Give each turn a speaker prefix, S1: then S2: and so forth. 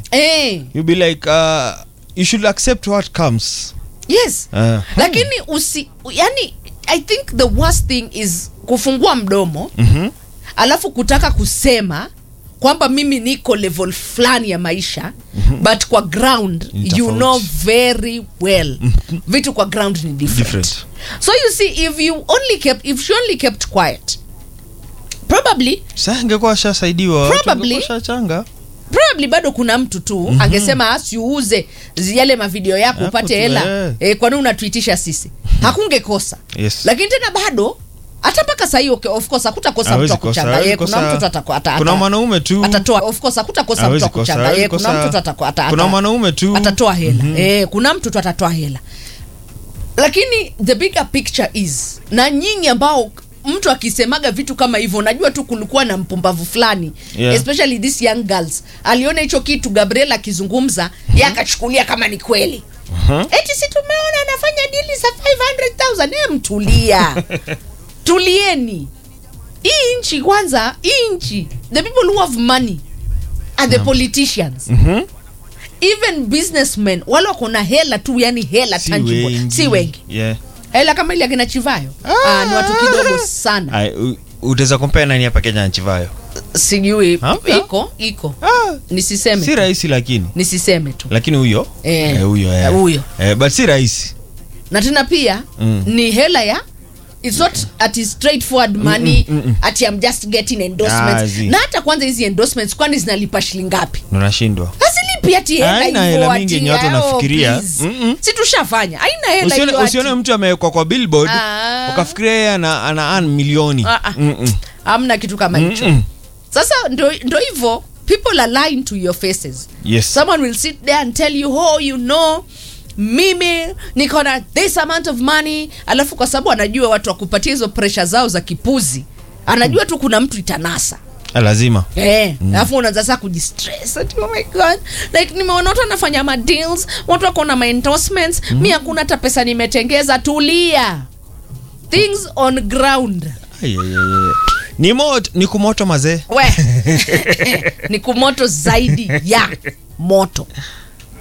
S1: eh,
S2: you be like uh, you should accept what comes
S1: yes
S2: uh,
S1: lakini usi yani i think the worst thing is kufungua mdomo
S2: mhm.
S1: alafu kutaka kusema kwamba mimi niko level fulani ya maisha mm-hmm. but kwa ground
S2: Ni
S1: you
S2: tofauti.
S1: know very well mm-hmm. vitu kwa ground ni different.
S2: Different.
S1: so you see if you only kept if she only kept quiet probably
S2: Sasa ingekuwa shasaidiwa watu
S1: Probably.
S2: wangekuwa shachanga
S1: probably bado kuna mtu tu mm-hmm. angesema asiuze yale mavideo yako
S2: Hapo
S1: upate
S2: tu,
S1: hela
S2: eh.
S1: eh, kwani unatuitisha sisi hakungekosa
S2: Yes.
S1: lakini tena bado hata mpaka sahii okay, of course hakutakosa mtu
S2: Hawezi
S1: wa
S2: kosa,
S1: kuchanga
S2: hawezi
S1: Eh, kuna
S2: kosa.
S1: mtu tu atako- ata-
S2: kuna
S1: ata-
S2: mwanaume tu
S1: atatoa of course hakutakosa mtu
S2: Hawezi
S1: wa
S2: kosa,
S1: kuchanga
S2: hawezi
S1: Eh, kuna
S2: kosa.
S1: mtu tu atako- ata-
S2: Kuna
S1: ata-
S2: mwanaume tu.
S1: atatoa hela eh, kuna mtu tu atatoa hela lakini the bigger picture is na nyinyi ambao mtu akisemaga vitu kama hivyo unajua tu kulikuwa na mpumbavu fulani
S2: Yeah.
S1: especially these young girls aliona hicho kitu gabriel akizungumza ye akachukulia kama ni kweli
S2: Mhm.
S1: eti si tumeona anafanya dili za 500000 e mtulia tulieni hii nchi kwanza hii nchi the people who have money are the politicians
S2: Mhm.
S1: even businessmen wale wako na hela tu yani hela
S2: Si
S1: tangible
S2: wengi.
S1: si wengi
S2: Yeah.
S1: hela kama ile akina chivayo ah, ni watu kidogo sana
S2: Ai, u- utaweza kompea nani hapa kenya na chivayo
S1: sijui
S2: Hamna.
S1: iko iko
S2: ah,
S1: nisiseme
S2: si
S1: tu.
S2: rahisi lakini
S1: nisiseme tu
S2: lakini huyo
S1: Eh.
S2: eh, huyo eh.
S1: Eh, huyo.
S2: eh, but si rahisi
S1: na tena pia
S2: Mm.
S1: ni hela ya it's not ati straightforward money
S2: mm, mm.
S1: ati I'm just getting
S2: Ah,
S1: endorsements
S2: zi.
S1: na hata kwanza hizi endorsements kwani zinalipa shilingi ngapi
S2: unashindwa
S1: hazilipi ati hela
S2: Haina
S1: hivyo
S2: hela
S1: ati,
S2: mingi yenye watu
S1: oh,
S2: wanafikiria.
S1: please.
S2: Mm-mm.
S1: si tushafanya haina hela
S2: usione,
S1: hiyo
S2: usione
S1: ati.
S2: mtu amewekwa kwa billboard
S1: Ah.
S2: ukafikiria yeye ana, ana earn milioni
S1: Ah, ah.
S2: Mm-mm.
S1: hamna kitu kama hicho
S2: Mm-mm.
S1: sasa ndo ndo hivyo people are lying to your faces
S2: Yes.
S1: someone will sit there and tell you oh you know mimi niko na this amount of money alafu kwa sababu anajua watu wakupatia hizo presha zao za kipuzi anajua tu kuna mtu itanasa
S2: Ah, lazima
S1: Eh, alafu unaanza sasa kujistress ati oh my god like nimeona watu wanafanya ma deals watu wako na ma endorsements mi hakuna hata pesa nimetengeza tulia things on ground
S2: Ai, ai, ai, ai. ni moto ni kumoto mazee
S1: we ni kumoto zaidi ya moto